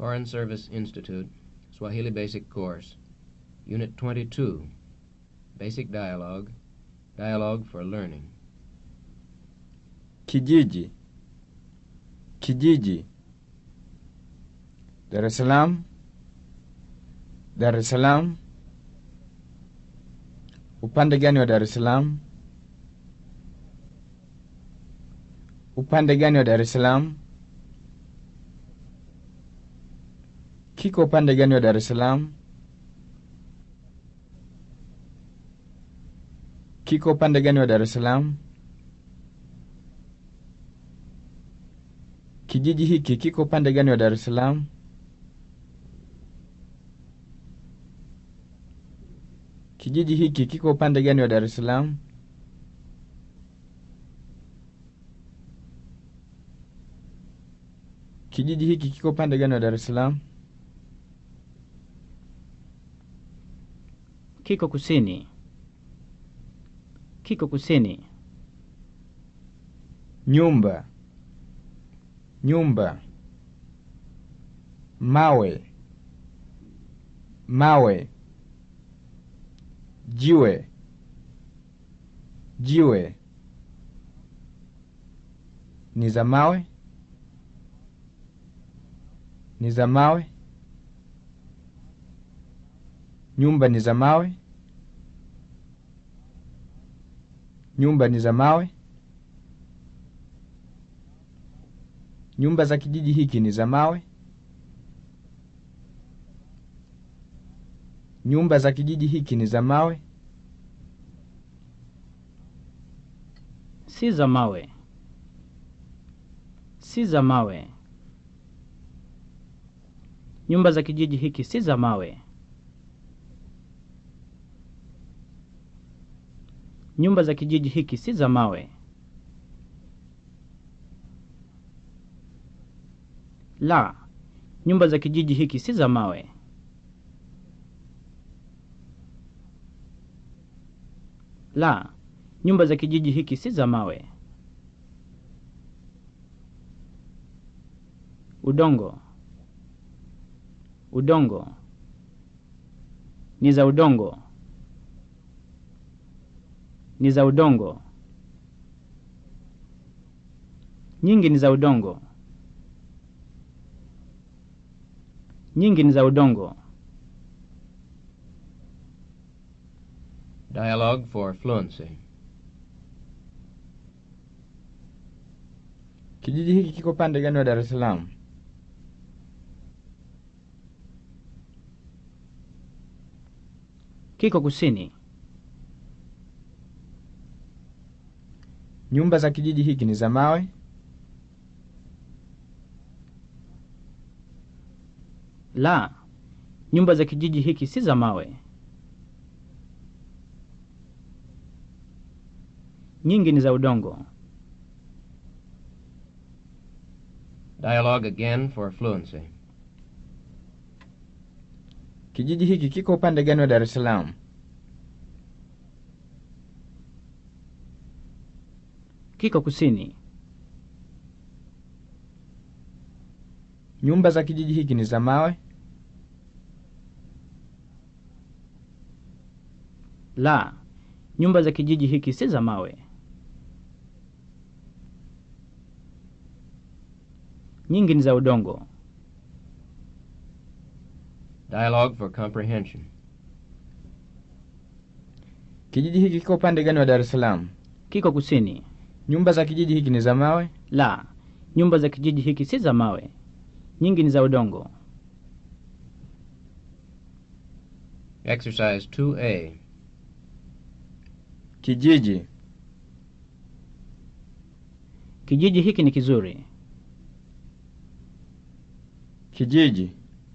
Foreign Service Institute, Swahili Basic Course, Unit 22, Basic Dialogue, Dialogue for Learning. Kijiji. Kijiji. Dar es Salaam. Dar es Salaam. Upande gani wa Dar es Salaam? Upande gani wa Dar es Salaam? Kiko upande gani wa Dar es Salaam? Kiko upande gani wa Dar es Salaam? Kijiji hiki kiko upande gani wa Dar es Salaam? Kijiji hiki kiko upande gani wa Dar es Salaam? Kijiji hiki kiko upande gani wa Dar es Salaam? Kiko kusini. Kiko kusini. Nyumba. Nyumba. Mawe. Mawe. Jiwe. Jiwe. Ni za mawe? Ni za mawe? Nyumba ni za mawe? Nyumba ni za mawe? Nyumba za kijiji hiki ni za mawe? Nyumba za kijiji hiki ni za mawe? Si za mawe. Si za mawe. Nyumba za kijiji hiki si za mawe. Nyumba za kijiji hiki si za mawe. La, nyumba za kijiji hiki si za mawe. La, nyumba za kijiji hiki si za mawe. Udongo. Udongo. Ni za udongo. Ni za udongo. Nyingi ni za udongo. Nyingi ni za udongo. Dialogue for Fluency. Kijiji hiki kiko pande gani wa Dar es Salaam? Kiko kusini. Nyumba za kijiji hiki ni za mawe? La, nyumba za kijiji hiki si za mawe. Nyingi ni za udongo. Dialogue again for Fluency. Kijiji hiki kiko upande gani wa Dar es Salaam? Kiko kusini. Nyumba za kijiji hiki ni za mawe? La, nyumba za kijiji hiki si za mawe. Nyingi ni za udongo. Dialogue for Comprehension. Kijiji hiki kiko upande gani wa Dar es Salaam? Kiko kusini. Nyumba za kijiji hiki ni za mawe? La, nyumba za kijiji hiki si za mawe. Nyingi ni za udongo. Exercise 2A. Kijiji. Kijiji hiki ni kizuri. Kijiji.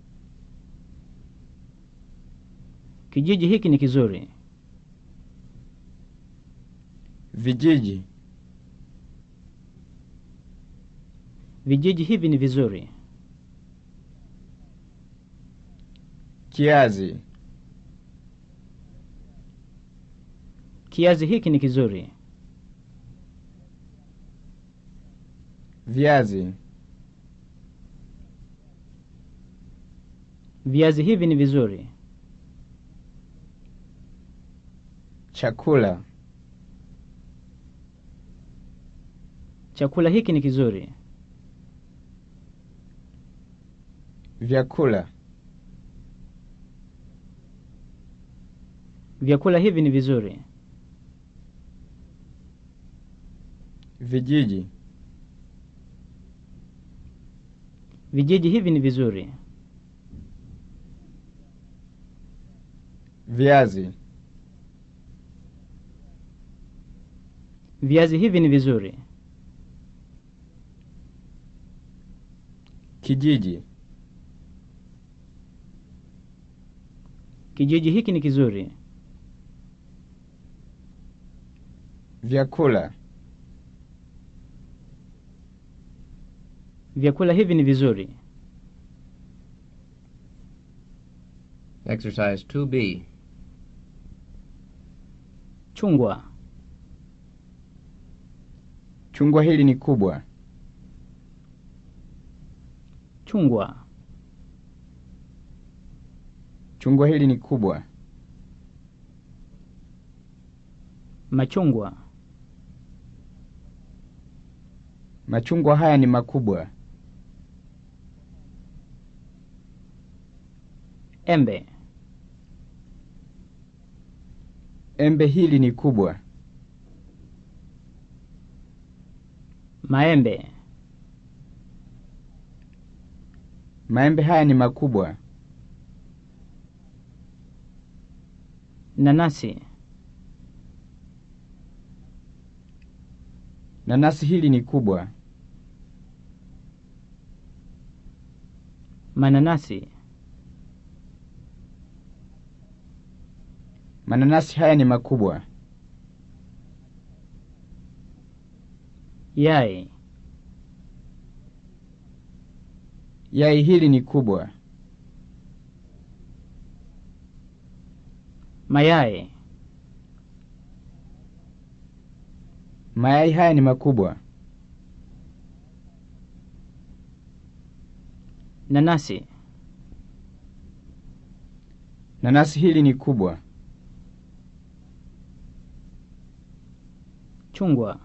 Kijiji hiki ni kizuri. Vijiji. Vijiji hivi ni vizuri. Kiazi. Kiazi hiki ni kizuri. Viazi. Viazi hivi ni vizuri. Chakula. Chakula hiki ni kizuri. Vyakula. Vyakula hivi ni vizuri. Vijiji. Vijiji hivi ni vizuri. Viazi. Viazi hivi ni vizuri. Kijiji. Kijiji hiki ni kizuri. Vyakula. Vyakula hivi ni vizuri. Exercise 2B. Chungwa. Chungwa hili ni kubwa. Chungwa. Chungwa hili ni kubwa. Machungwa. Machungwa haya ni makubwa. Embe. Embe hili ni kubwa. Maembe. Maembe haya ni makubwa. Nanasi. Nanasi hili ni kubwa. Mananasi. Mananasi haya ni makubwa. Yai. Yai hili ni kubwa. Mayai. Mayai haya ni makubwa. Nanasi. Nanasi hili ni kubwa. Chungwa.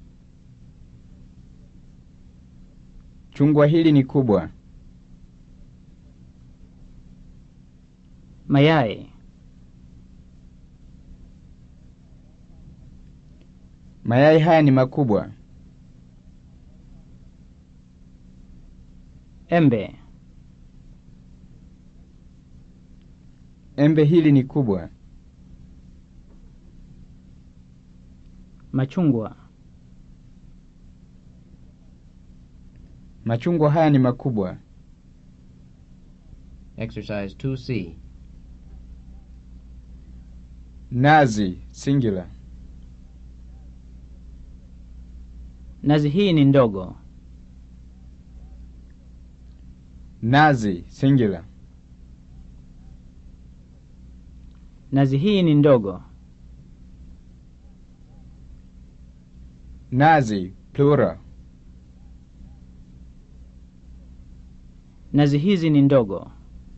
Chungwa hili ni kubwa. Mayai. Mayai haya ni makubwa. Embe. Embe hili ni kubwa. Machungwa. Machungwa haya ni makubwa. Exercise 2C. Nazi singular. Nazi hii ni ndogo. Nazi singular. Nazi hii ni ndogo. Nazi plural. Nazi hizi ni ndogo.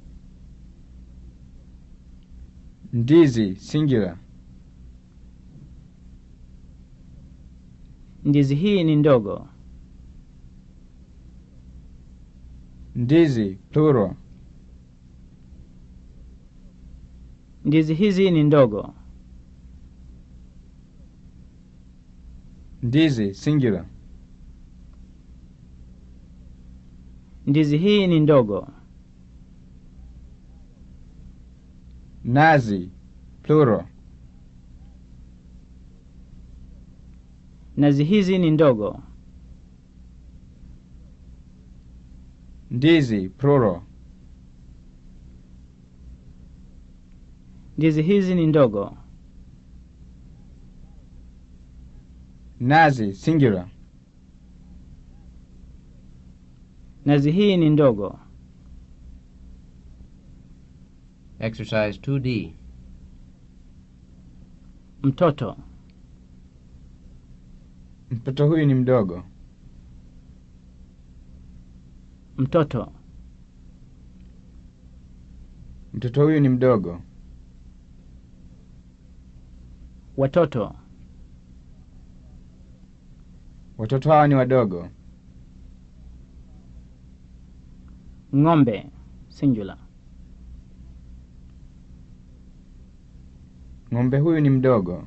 Ndizi singular. Ndizi hii ni ndogo. Ndizi plural. Ndizi hizi ni ndogo. Ndizi singular. Ndizi hii ni ndogo. Nazi plural. Nazi hizi ni ndogo. Ndizi plural. Ndizi hizi ni ndogo. Nazi singular. Nazi hii ni ndogo. Exercise 2D. Mtoto. Mtoto huyu ni mdogo. Mtoto. Mtoto huyu ni mdogo. Watoto. Watoto hawa ni wadogo. Ng'ombe. Singular. Ng'ombe huyu ni mdogo.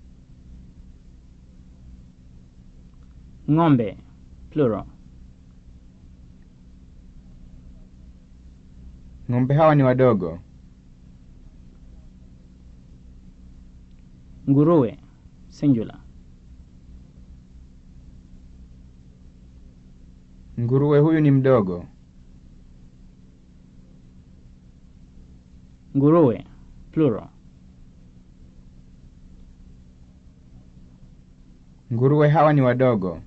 Ng'ombe. Plural. Ng'ombe hawa ni wadogo. Nguruwe. Singular. Nguruwe huyu ni mdogo. Nguruwe. Plural. Nguruwe hawa ni wadogo.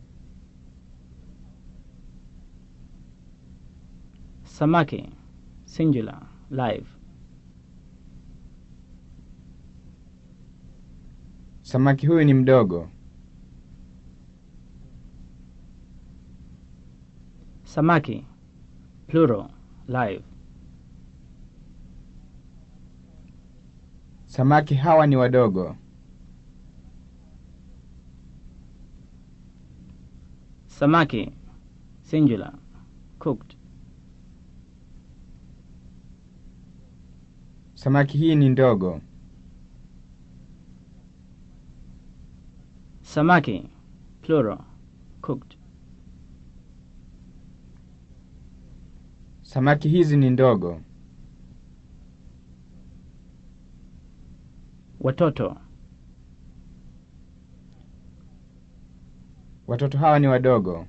Samaki. Singular. Live. Samaki huyu ni mdogo. Samaki. Plural. Live. Samaki hawa ni wadogo. Samaki. Singular. Cooked. Samaki hii ni ndogo. Samaki. Plural. Cooked. Samaki hizi ni ndogo. Watoto. Watoto hawa ni wadogo.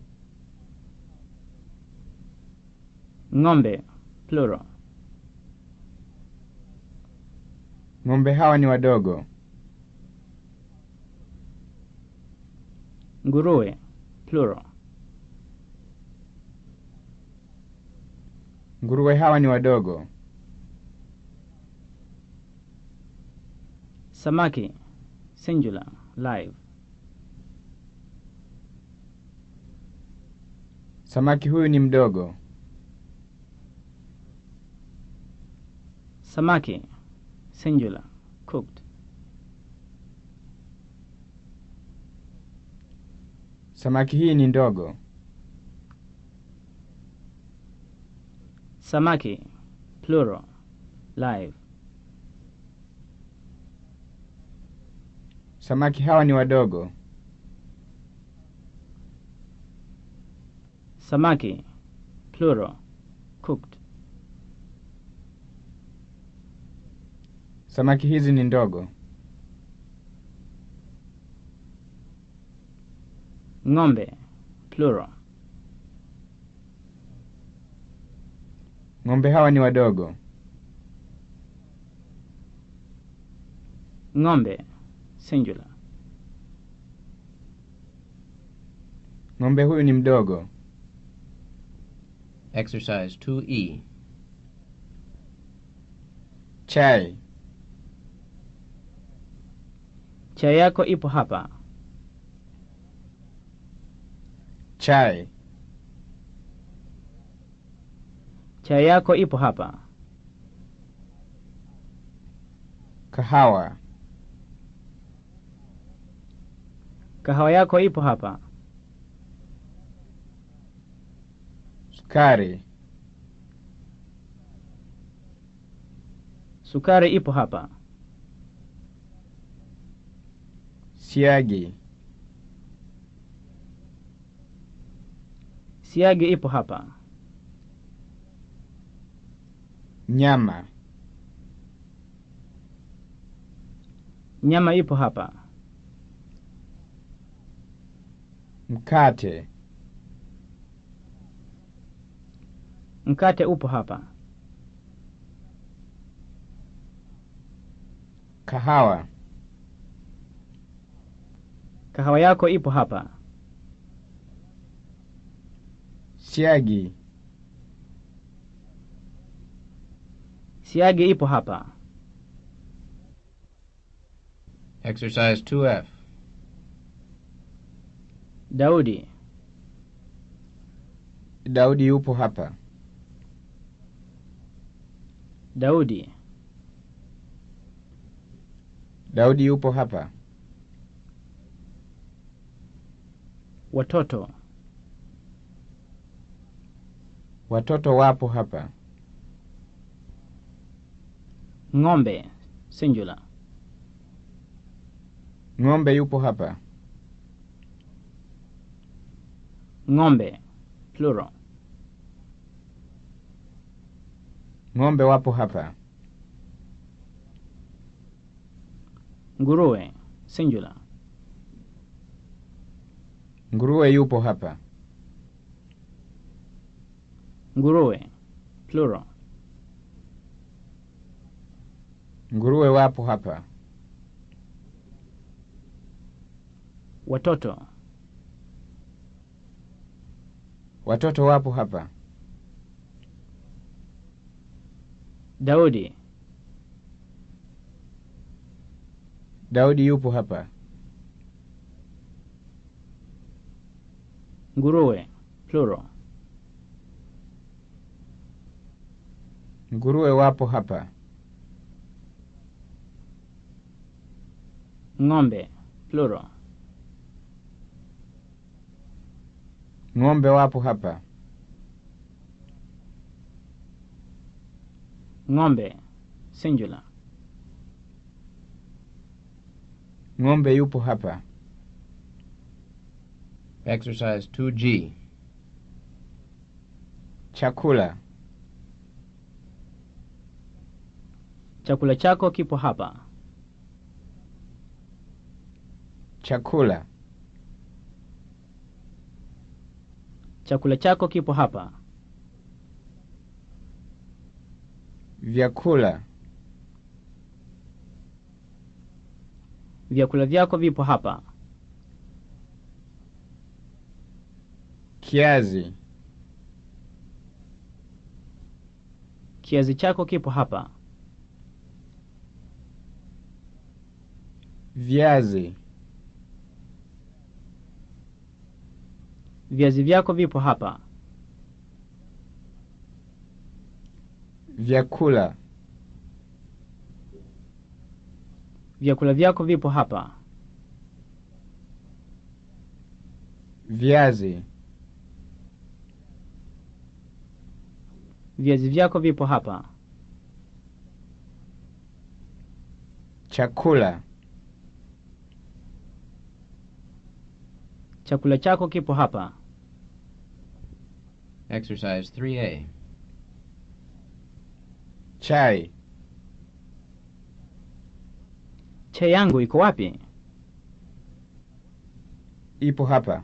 Ng'ombe. Plural. Ng'ombe hawa ni wadogo. Nguruwe. Plural. Nguruwe hawa ni wadogo. Samaki. Singular. Live. Samaki huyu ni mdogo. Samaki. Singular. Cooked. Samaki hii ni ndogo. Samaki. Plural. Live. Samaki hawa ni wadogo. Samaki. Plural. Cooked. Samaki hizi ni ndogo. Ng'ombe. Plural. Ng'ombe hawa ni wadogo. Ng'ombe. Singular. Ng'ombe huyu ni mdogo. Exercise 2E. Chai. Chai yako ipo hapa. Chai. Chai yako ipo hapa. Kahawa. Kahawa yako ipo hapa. Sukari. Sukari ipo hapa. Siagi. Siagi ipo hapa. Nyama. Nyama ipo hapa. Mkate. Mkate upo hapa. Kahawa. Kahawa yako ipo hapa. Siagi. Siagi ipo hapa. Exercise 2F. Daudi. Daudi yupo hapa. Daudi. Daudi yupo hapa. Watoto. Watoto wapo hapa. Ng'ombe. Singular. Ng'ombe yupo hapa. Ng'ombe. Plural. Ng'ombe wapo hapa. Nguruwe. Singular. Nguruwe yupo hapa. Nguruwe. Plural. Nguruwe wapo hapa. Watoto. Watoto wapo hapa. Daudi. Daudi yupo hapa. Nguruwe. Plural. Nguruwe wapo hapa. Ng'ombe. Plural. Ng'ombe wapo hapa. Ng'ombe. Singular. Ng'ombe yupo hapa. Exercise 2G. Chakula. Chakula chako kipo hapa. Chakula. Chakula chako kipo hapa. Vyakula. Vyakula vyako vipo hapa. Kiazi. Kiazi chako kipo hapa. Viazi. Viazi vyako vipo hapa. Vyakula. Vyakula vyako vipo hapa. Viazi. Viazi vyako vipo hapa. Chakula. Chakula chako kipo hapa. Exercise 3A. Chai. Chai yangu iko wapi? Ipo hapa.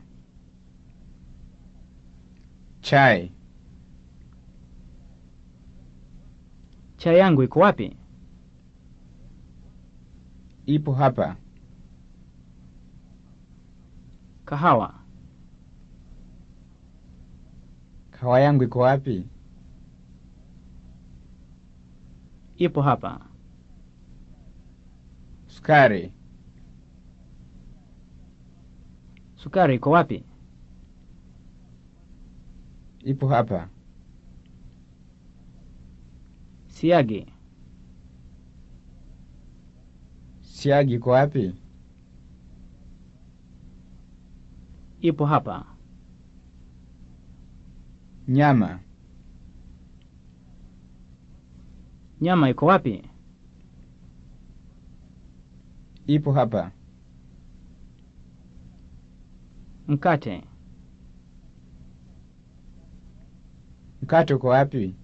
Chai. Chai yangu iko wapi? Ipo hapa. Kahawa. Kawa yangu iko wapi? Ipo hapa. Sukari. Sukari iko wapi? Ipo hapa. Siagi. Siagi iko wapi? Ipo hapa. Nyama. Nyama iko wapi? Ipo hapa. Mkate. Mkate uko wapi?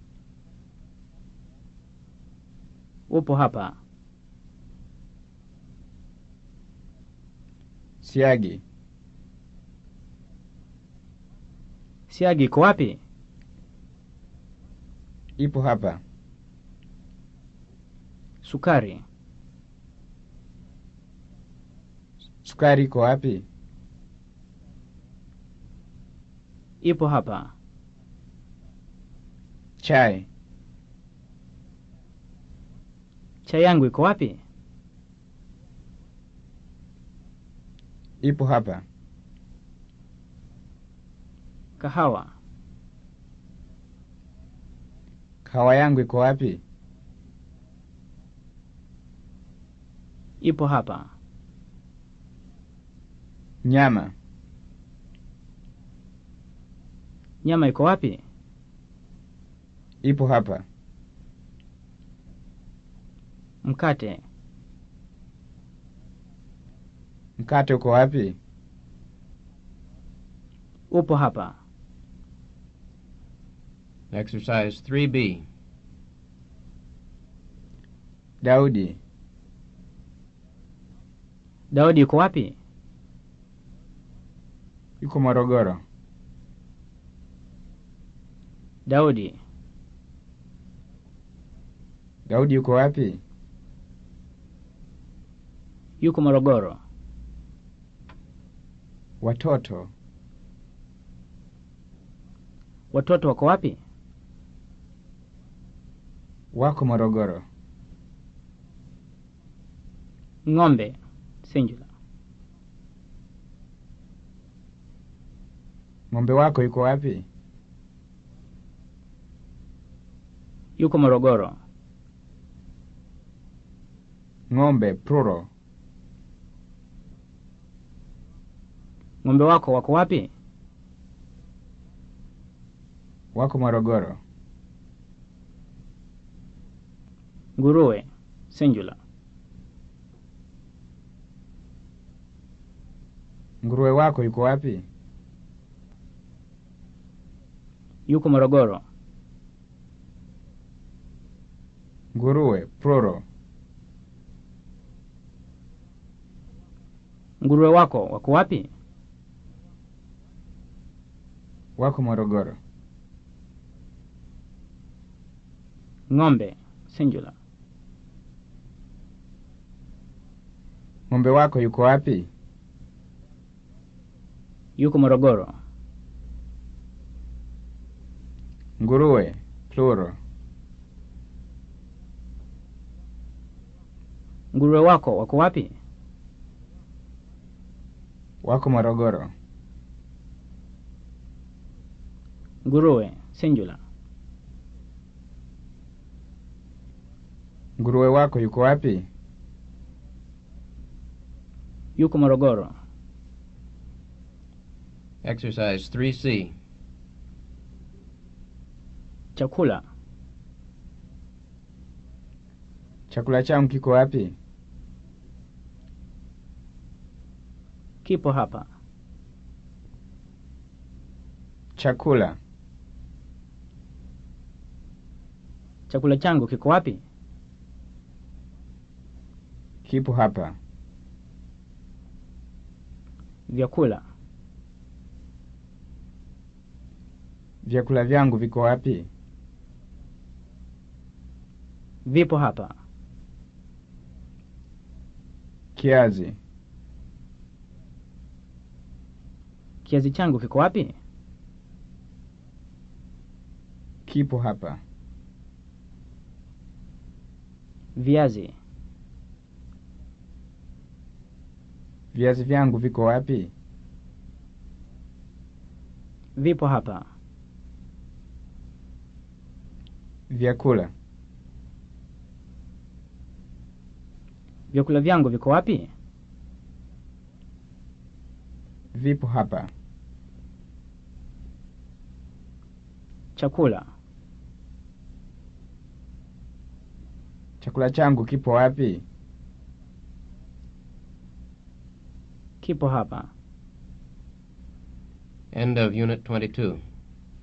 Upo hapa. Siagi. Siagi iko wapi? Ipo hapa. Sukari. Sukari iko wapi? Ipo hapa. Chai. Chai yangu iko wapi? Ipo hapa. Kahawa. Kawa yangu iko wapi? Ipo hapa. Nyama. Nyama iko wapi? Ipo hapa. Mkate. Mkate uko wapi? Upo hapa. Exercise 3B. Daudi. Daudi yuko wapi? Yuko Morogoro. Daudi. Daudi yuko wapi? Yuko Morogoro. Watoto. Watoto wako wapi? Wako Morogoro. Ng'ombe. Singular. Ng'ombe wako yuko wapi? Yuko Morogoro. Ng'ombe plural. Ng'ombe wako wako wapi? Wako Morogoro. Nguruwe. Singular. Nguruwe wako yuko wapi? Yuko Morogoro. Nguruwe plural. Nguruwe wako wako wapi? Wako Morogoro. Ng'ombe. Singular. Ng'ombe wako yuko wapi? Yuko Morogoro. Nguruwe plural. Nguruwe wako wako wapi? Wako Morogoro. Nguruwe. Singular. Nguruwe wako yuko wapi? Yuko Morogoro. Exercise 3C. Chakula. Chakula changu kiko wapi? Kipo hapa. Chakula. Chakula changu kiko wapi? Kipo hapa. Vyakula. Vyakula vyangu viko wapi? Vipo hapa. Kiazi. Kiazi changu kiko wapi? Kipo hapa. Viazi. Viazi vyangu viko wapi? Vipo hapa. Vyakula. Vyakula vyangu viko wapi? Vipo hapa. Chakula. Chakula changu kipo wapi? Kipo hapa. End of Unit 22.